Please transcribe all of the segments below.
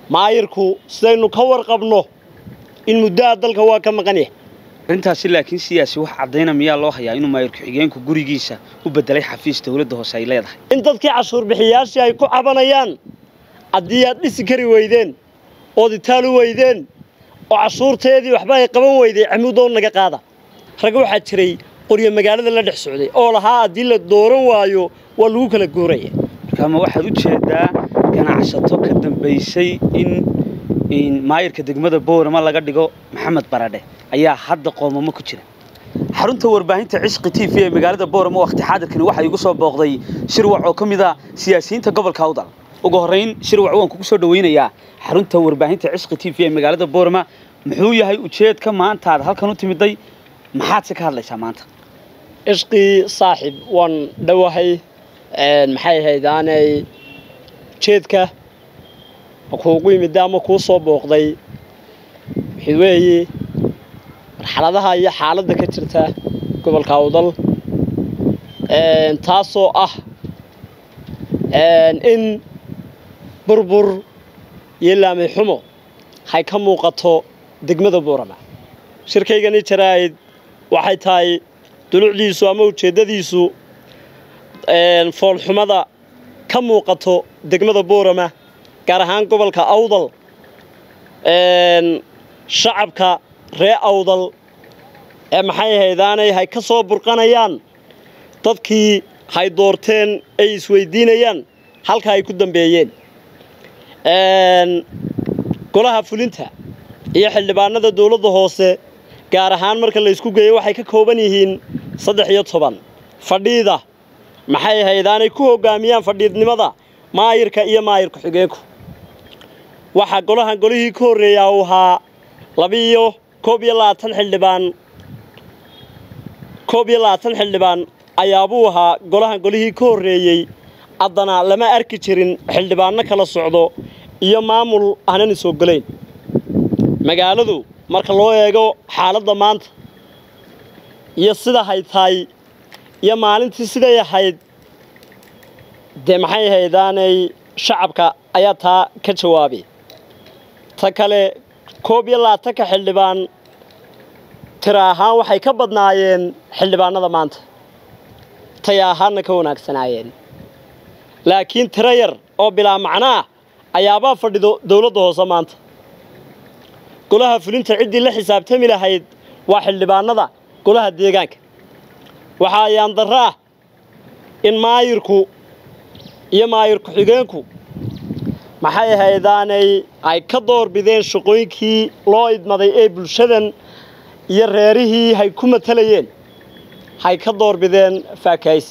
maayirku sidaynu ka warqabno in muddaha dalka waa ka maqan yahay arrintaasi laakiin siyaasi wax caddayna miyaa loo hayaa inuu maayir ku-xigeenku gurigiisa u beddelay xafiis dowladda hoose ay leedahay in dadkii cashuur bixiyaashii ay ku cabanayaan haddii aad dhisi kari weydeen ood itaal u weydeen oo cashuurteedii waxba ay qaban weyday camuudoon naga qaada rag waxaa jiray qoryo magaalada la dhex socday oo lahaa haddii la dooran waayo waa lagu kala guuraya markaama waxaad u jeedaa ganacsato ka dambaysay in maayirka degmada boorama laga dhigo maxamed baradhe ayaa hadda qoomamo ku jira xarunta warbaahinta cishqi t v ee magaalada boorama wakhti xaadirkani waxaa igu soo booqday shirwac oo ka mid a siyaasiyiinta gobolka awdal ugu horrayn shirwac waan kugu soo dhawaynayaa xarunta warbaahinta cishqi t v ee magaalada boorama muxuu yahay ujeedka maanta aad halkan u timiday maxaadse ka hadlaysaa maanta cishqii saaxib waan dhowahay maxay ahayd aanay ujeedka kuugu yimidda ama kuu soo booqday waxay weeye marxaladaha iyo xaaladda ka jirta gobolka awdal taasoo ah in burbur iyo laamay xumo hay ka muuqato degmada buurama shirkaygani jaraa'id waxay tahay dulucdiisu ama ujeeddadiisu foolxumada ka muuqato degmada buurama gaar ahaan gobolka awdal shacabka ree awdal ee maxay ahaydaanay hay ka soo burqanayaan dadkii hay doorteen ay isweydiinayaan halka ay ku dambeeyeen golaha fulinta iyo xildhibaanada dowladda hoose gaar ahaan marka la ysku geeyo waxay ka kooban yihiin saddex iyo toban fadhiida maxay ahaydaanay ku hoggaamiyaan fadhiidnimada maayirka iyo maayir ku-xigeenku waxaa golahan golihii ka horreeyaa uu ahaa labiiyo koob iyo labaatan xildhibaan koob iyo labaatan xildhibaan ayaabuu ahaa golahan golihii ka horreeyey haddana lama arki jirin xildhibaanno kala socdo iyo maamul aanan is ogolayn magaaladu marka loo eego xaaladda maanta iyo sida hay tahay iyo maalintii siday ahayd dee maxay ahaydaanay shacabka ayaa taa ka jawaabay ta kale koob iyo labaatanka xildhibaan tira ahaan waxay ka badnaayeen xildhibaanada maanta taya ahaanna ka wanaagsanaayeen laakiin tiro yar oo bilaa macno ah ayaabaa fadhido dowladda hoose maanta golaha fulinta ciddii la xisaabtami lahayd waa xildhibaanada golaha deegaanka waxaa ayaandarro ah in maayirku iyo maayir ku-xigeenku maxay ahaydaanay ay ka doorbideen shaqooyinkii loo idmaday ee bulshadan iyo reerihii hay ku matalayeen hay ka doorbideen faakaysi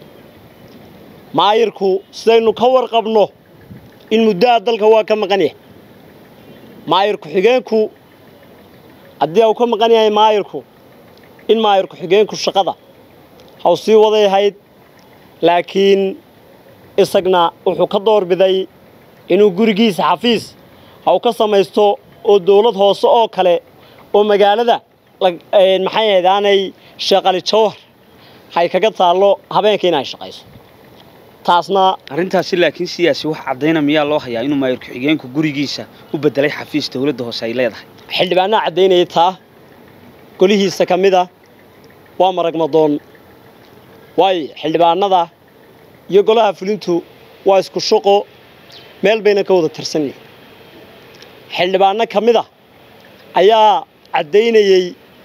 maayirku sidaynu ka warqabno in muddaha dalka waa ka maqan yahay maayir ku-xigeenku haddii uu ka maqan yahay maayirku in maayir ku-xigeenku shaqada haw sii waday ahayd laakiin isagna wuxuu ka doorbiday inuu gurigiisa xafiis haw ka samaysto oo dowlad hoose oo kale oo magaalada maxay ahayd aanay sheeqali jawhar hay kaga taallo habeenkii in ay shaqayso taasna arrintaasi laakiin siyaasi wax caddayna miyaa loo hayaa inuu maayir ku-xigeenku gurigiisa u beddelay xafiis dowladda hoose ay leedahay xildhibaanaha caddaynaya taa golihiisa ka mid a waa marag madoon waayo xildhibaanada iyo golaha fulintu waa isku shaqo meel bayna ka wada tirsan yihin xildhibaanno ka mid a ayaa caddaynayey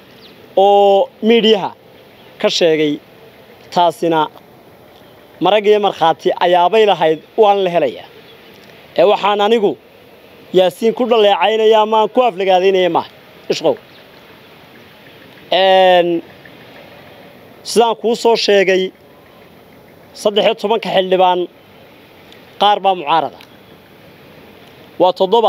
oo miidhiyaha ka sheegay taasina marag iyo markhaati ayaabay lahayd waan la helayaa ee waxaan anigu yaasiin ku dhaleecaynaya amaan ku aflagaadaynaya maaha ishqow sidaan kuu soo sheegay saddex iyo tobanka xildhibaan qaar baa mucaarada waa toddoba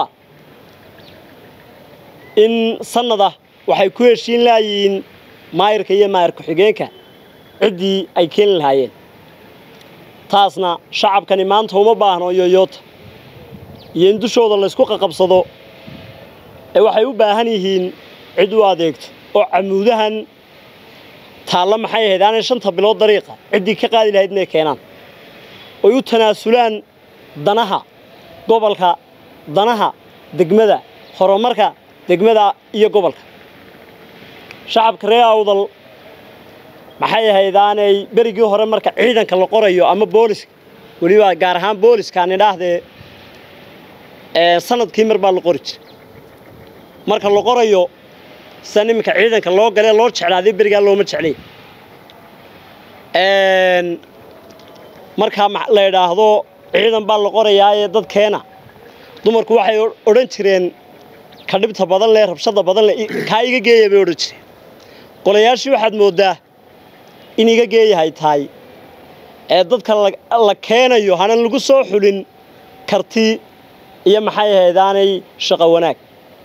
in sannada waxay ku heshiin laayihiin maayirka iyo maayir ku-xigeenka ciddii ay keeni lahaayeen taasna shacabkani maanta uma baahno yoyoota iyo in dushooda laysku qaqabsado ee waxay u baahan yihiin cid u adeegto oo camuudahan taalla maxay ahayd aanay shanta bilood dariiqa ciddii ka qaadi lahayd inay keenaan oy u tanaasulaan danaha gobolka danaha degmada horumarka degmada iyo gobolka shacabka reer awdal maxay ahaydaanay berigii hore marka ciidanka la qorayo ama booliska weliba gaar ahaan booliskaan idhaahdee sanadkii mar baa la qori jiray marka la qorayo sida iminka ciidanka loo galee loo jeclaaday berigaa looma jeclay markaa la idhaahdo ciidan baa la qorayaa ee dadkeena dumarku waxay odhan jireen ka dhibta badan leh rabshada badan leh kaa iga geeya bay odhan jireen qolayaashii waxaad mooddaa in iga geeyahay tahay ee dadka la keenayo hanan lagu soo xulin karti iyo maxay ahaydaanay shaqo wanaag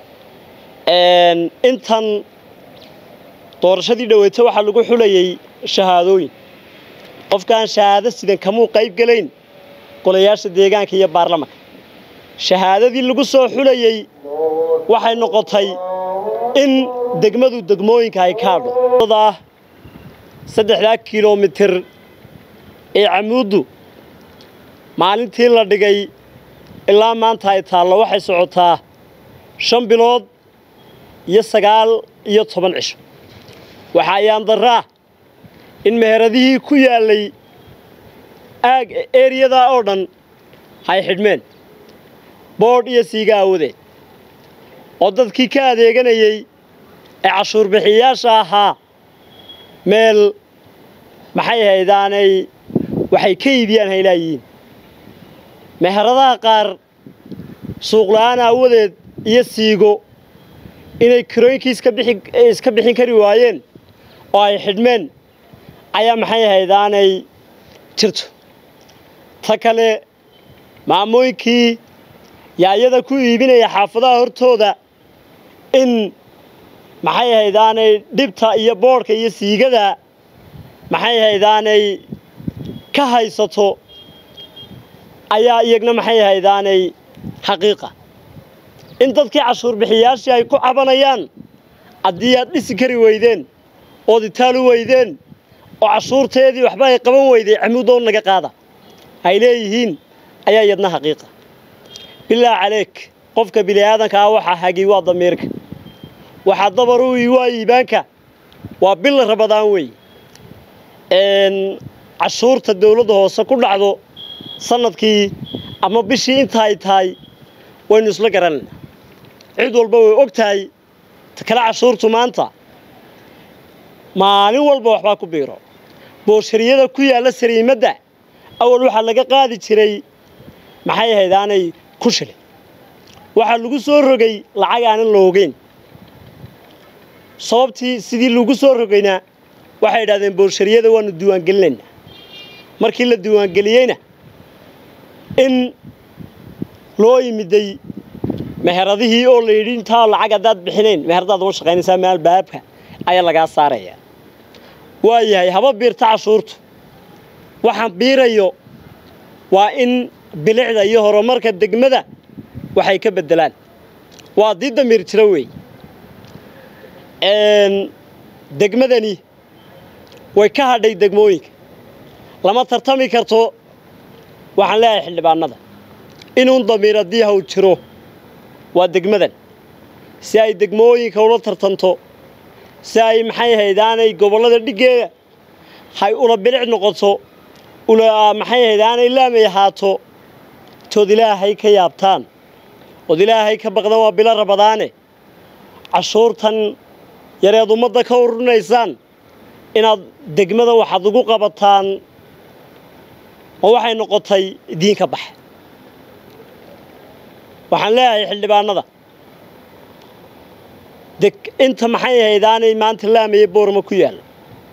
intan doorashadii dhaweyta waxaa lagu xulayay shahaadooyin qofkaan shahaado sidan kamuu qayb gelayn golayaasha deegaanka iyo baarlamanka shahaadadii lagu soo xulayey waxay noqotay in degmadu degmooyinka ay kaadho saddexdaa kilomitir ee camuuddu maalintii la dhigay ilaa maanta ay taallo waxay socotaa shan bilood iyo sagaal iyo toban cisho waxaa ayaan daraa in meheradihii ku yaallay aag eriyadaa oo dhan hay xidhmeen boodh iyo siiga aawadeed oo dadkii ka adeeganayey ee cashuurbixiyayaasha ahaa meel maxay haydaanay waxay ka iibiyaan haylaayihiin meheradaha qaar suuqla'aan aawadeed iyo siigo inay kirooyinkii iska bixin kari waayeen oo ay xidhmeen ayaa maxay haydaanay jirto ta kale maamooyinkii yaayada ku iibinaya xaafadaha hortooda in maxay haydaanay dhibta iyo boodhka iyo siigada maxay haydaanay ka haysato ayaa iyagna maxay haydaanay xaqiiqa in dadkii cashuurbixiyayaashii ay ku cabanayaan haddii aad dhisi kari weydeen ood itaalu weydeen oo cashuurteedii waxba ay qaban weyday camuudow naga qaada ay leeyihiin ayaa iyadna xaqiiqa bilaa caleeg qofka bini'aadanka ah waxaa hagi waa damiirka waxaa dabar u waa iibaanka waa bil rabadaan wey cashuurta dawladda hoose ku dhacdo sanadkii ama bishii inta ay tahay waynu isla garanayna cid walba way og tahay kale cashuurtu maanta maalin walba waxbaa ku biiro booshariyada ku yaalla sariimadda awal waxaa laga qaadi jiray maxay ahayd aanay ku shilin waxaa lagu soo rogay lacag aanan la ogeyn sababtii sidii lagu soo rogayna waxay idhahdeen booshariyada waanu diiwaangelinaynaa markii la diiwaangeliyeyna in loo yimiday meheradihii oo la yidhi intaa lacag haddaad bixinayn meheradaad uma shaqaynaysaa meel baabka ayaa lagaa saaraya waa yahay haba biirta cashuurtu waxaan biirayo waa in bilicda iyo horumarka degmada waxay ka beddelaan waa dii damiir jiro weey degmadani way ka hadhay degmooyinka lama tartami karto waxaan leeyahay xildhibaanada inuun damiir haddii haw jiro waa degmadan si ay degmooyinka ula tartanto si ay maxay haydaanay gobollada dhiggeeda hay ula bilic noqoto ula maxay haydaanay laamay ahaato tood ilaahay ka yaabtaan ood ilaahay ka baqdan waa bilo rabadaane cashuurtan yareed ummadda ka ururinaysaan inaad degmada waxaad ugu qabataan oo waxay noqotay diinka baxe waxaan leeyahay xildhibaanada inta maxay haydaanay maanta laamaya boorma ku yaalla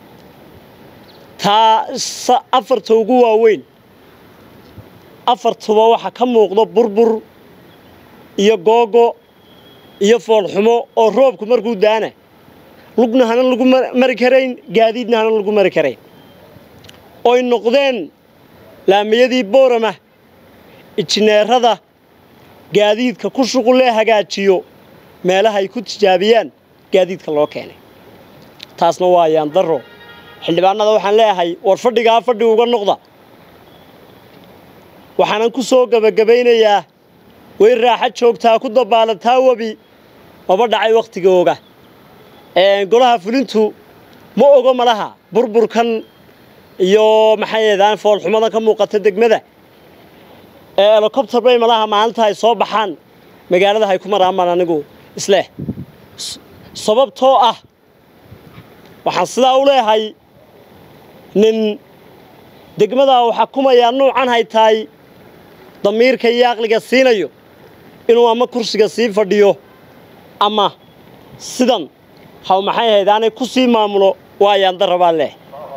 taa afarta ugu waaweyn afartuba waxaa ka muuqdo burbur iyo googo iyo foolxumo oo roobku markuu daana lugna hanan lagu mari karayn gaadiidna hanan lagu mari karayn oy noqdeen laamayadii boorama injineerada gaadiidka ku shuqulee hagaajiyo meelaha ay ku tijaabiyaan gaadiidka loo keenay taasna waa ayaan darro xildhibaanada waxaan leeyahay war fadhigaa fadhi uga noqda waxaanan ku soo gebagabaynayaa way raaxo joogtaa ku dabaalataa webi maba dhacay wakhtigooga golaha fulintu ma ogo malaha burburkan iyo maxay ahaydaan foolxumadan ka muuqata degmada elocobter bay malaha maalinta ay soo baxaan magaalada hay ku maraamaan anigu isleh sababtoo ah waxaan sidaa u leehay nin degmadaa uu xakumayaa nuucan hay tahay damiirka iyo aqliga siinayo inuu ama kursiga sii fadhiyo ama sidan haw maxay ahayd aanay ku sii maamulo waayaan darabaa leh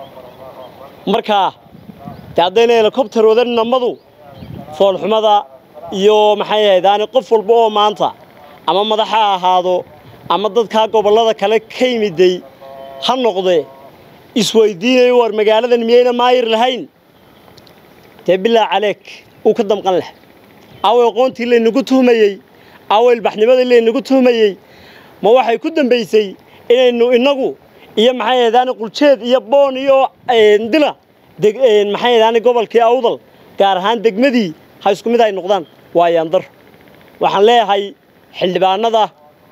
markaa dee haddayna helikobter wadan namadu foolxumada iyo maxay ahayd aanay qof walba oo maanta ama madax ha ahaado ama dadkaa gobollada kale ka yimiday ha noqdee isweydiinayo war magaaladan miyayna maayir lahayn dee bilaa caleeg uu ka damqan leh away aqoontii laynagu tuhmayey away ilbaxnimadii laynagu tuhmayey ma waxay ku dambaysay inaynu innagu iyo maxay ahaydaani quljeed iyo boon iyo dila maxay ahaydaani gobolkii awdal gaar ahaan degmadii ha isku mid ay noqdaan waayaan dar waxaan leeyahay xildhibaanada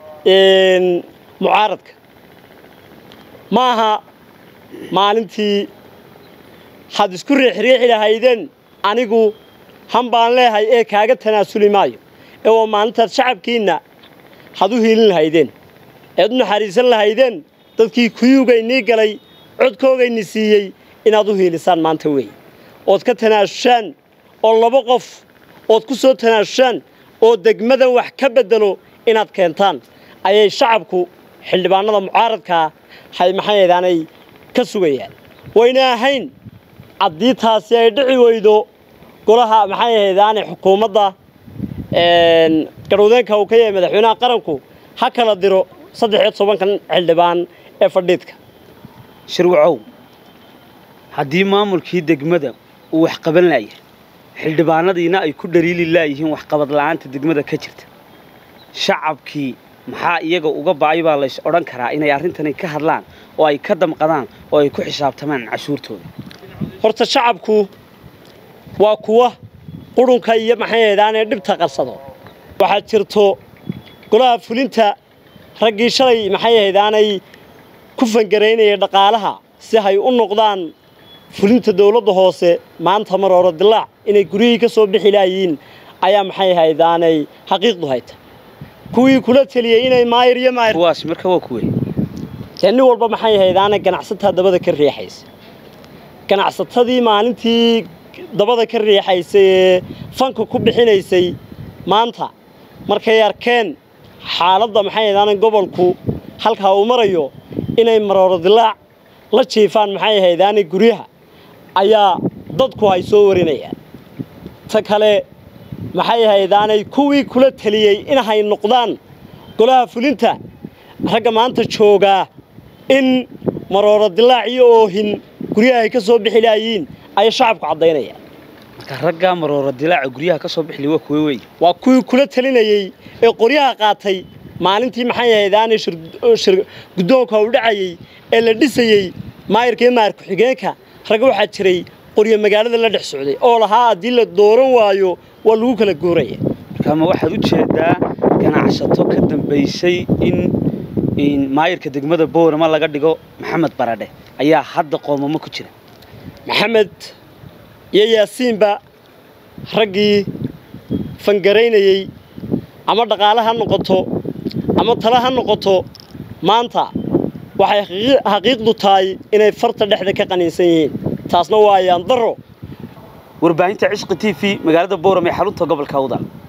mucaaradka ma aha maalintii had isku riixriixi lahaydeen anigu han baan leehay ee kaaga tanaasuli maayo ee waa maalintaad shacabkiinna had u hiilin lahaydeen eed u naxariisan lahaydeen dadkii kuyuugaynii galay codkoogayni siiyey inaad u hiilisaan maanta weeye ood ka tanaasushaan oo laba qof ood ku soo tanaasushaan oo degmadan wax ka beddelo inaad keentaan ayay shacabku xildhibaanada mucaaradkaa hay maxay ahdaanay ka sugayaan wayna ahayn haddii taasi ay dhici weydo golaha maxay ahaydaane xukuumadda garwadeenka uu ka yahay madaxweynaha qaranku ha kala diro saddex iyo tobankan xildhibaan ee fadhiidka shirwacow haddii maamulkii degmada uu wax qaban laaya xildhibaanadiina ay ku dhaliili laayihiin waxqabad la'aanta degmada ka jirta shacabkii maxaa iyaga uga ba'ay baa lays odhan karaa inay arrintani ka hadlaan oo ay ka damqadaan oo ay ku xisaabtamaan cashuurtooda horta shacabku waa kuwa qurunka iyo maxay ahaydaanee dhibta qarsado waxaad jirto golaha fulinta raggii shalay maxay ahaydaanay ku fangaraynayay dhaqaalaha si hay u noqdaan fulinta dawladda hoose maanta mar hore dilaac inay guryihii ka soo bixi laayiin ayaa maxay ahaydaanay xaqiiqdu hayta kuwii kula teliyey inay maayir iyo maayir kuwaas marka waa kuwe dee nin walba maxay ahaydaanay ganacsataa dabada ka riixaysa ganacsatadii maalintii dabada ka riixaysay ee fanka ku bixinaysay maanta markay arkeen xaaladda maxay ahaydaanay gobolku halkaa uu marayo inay marooro dilaac la jiifaan maxay ahaydaanay guryaha ayaa dadku ay soo warinayaan ta kale maxay ahaydaanay kuwii kula teliyey inay noqdaan golaha fulinta ragga maanta joogaa in marooro dilaac iyo oohin guryaha ay ka soo bixi laayiin ayay shacabku caddaynayaan marka raggaa marooro dilaaca guryaha ka soo bixli waa kuwe wey waa kuwii kula telinayey ee qoryaha qaatay maalintii maxay ahaydaanay shir guddoonka u dhacayey ee la dhisayey maayirka iyo maayir ku-xigeenka ragga waxaa jiray qoryo magaalada la dhex socday oo lahaa haddii la dooran waayo waa lagu kala guuraya marka ma waxaad u jeedaa ganacsato ka dambaysay in maayirka degmada boorama laga dhigo maxamed baradhe ayaa hadda qoomamo ku jira maxamed iyo yaasiinba raggii fangaraynayey ama dhaqaale ha noqoto ama tale ha noqoto maanta waxay xaqiiqdu tahay inay farta dhexda ka qaniinsan yihiin taasna waa ayaan daro warbaahinta cishqi t v magaalada booram ee xarunta gobolka awdal